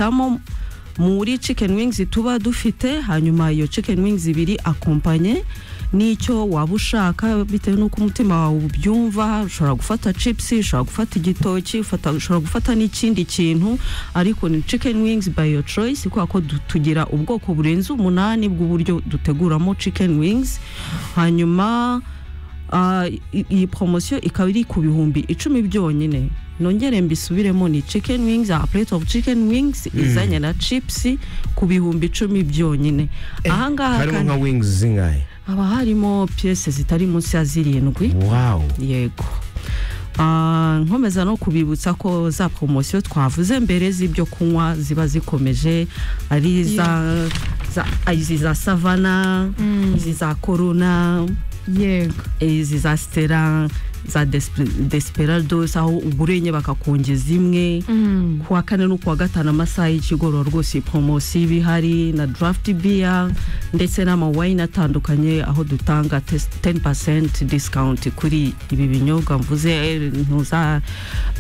hitamo muri chicken wings tuba dufite hanyuma iyo chicken wings ibiri akompanye n'icyo waba ushaka bitewe n'uko umutima wawe ubyumva ushobora gufata chips ushobora gufata igitoki ufata- ushobora gufata n'ikindi kintu ariko ni chicken wings by your choice kubera ko du- tugira ubwoko burenze umunani bw'uburyo duteguramo chicken wings hanyuma ah, i- iyi poromosiyo ikaba iri ku bihumbi icumi byonyine nongere mbisubiremo ni chicken wings a plate of chicken wings izanye na chips ku bihumbi icumi byonyine ahangaha harimo kandi- nka wings zingahe haba harimo piyese zitari munsi ya zirindwi wawu yego Ah, nkomeza no kubibutsa ko za poromosiyo twavuze mbere z'ibyo kunywa ziba zikomeje ari za- za- izi za savana izi za korona yego izi za sitera za Desper- desperados aho ugurenye bakakongeza imwe Mm. kuwa kane no kuwa gatanu amasaha y'ikigoroba rwose poromosiyo iba ihari na draft beer ndetse n'amawayini atandukanye aho dutanga 10% discount kuri ibi binyobwa mvuze eh, ntuza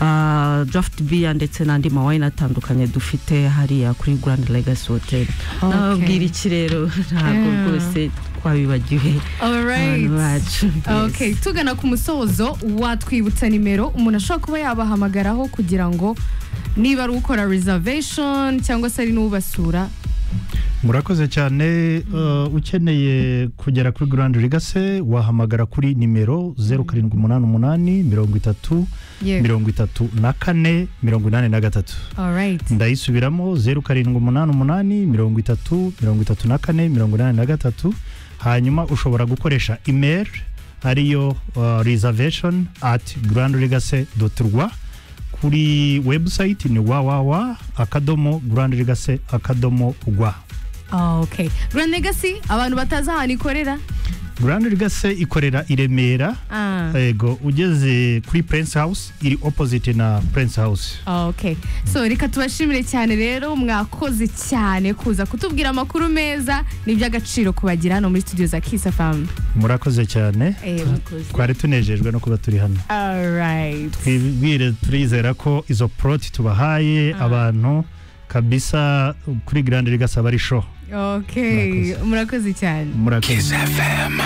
ah, draft beer ndetse n'andi mawayini atandukanye dufite hariya kuri Grand Legacy Hotel Okay. nababwira iki rero ntabwo Yeah. rwose twabibagiwe Alright. abantu bacu Yes. Okay, tugana ku musozo watwibutsa nimero umuntu ashobora kuba yabahamagaraho kugira ngo niba ari ukora reservation cyangwa se ari n'ubasura murakoze cyane eh, ukeneye kugera kuri Grand Legacy wahamagara kuri nimero 0788 mirongo itatu yego mirongo itatu na kane mirongo inani na gatatu alright ndayisubiramo zeru karindwi umunani umunani mirongo itatu mirongo itatu na kane mirongo inani na gatatu hanyuma ushobora gukoresha email ariyo uh, reservation at grandlegacy rwa kuri website ni www akadomo grandlegacy akadomo rwa okay Grand Legacy abantu batazi ahantu ikorera grandlegacy ikorera i remera ah yego ugeze kuri prince house iri opposite na prince house okay so reka tubashimire cyane rero mwakoze cyane kuza kutubwira amakuru meza ni iby'agaciro kubagira hano muri studio za Kiss FM murakoze cyane Eh, twari tunejejwe no kuba turi hano alright twibwire turizera ko izo poroti tubahaye abantu kabisa kuri Grand Legacy aba ari show okay murakoze cyane murakoze Kiss FM.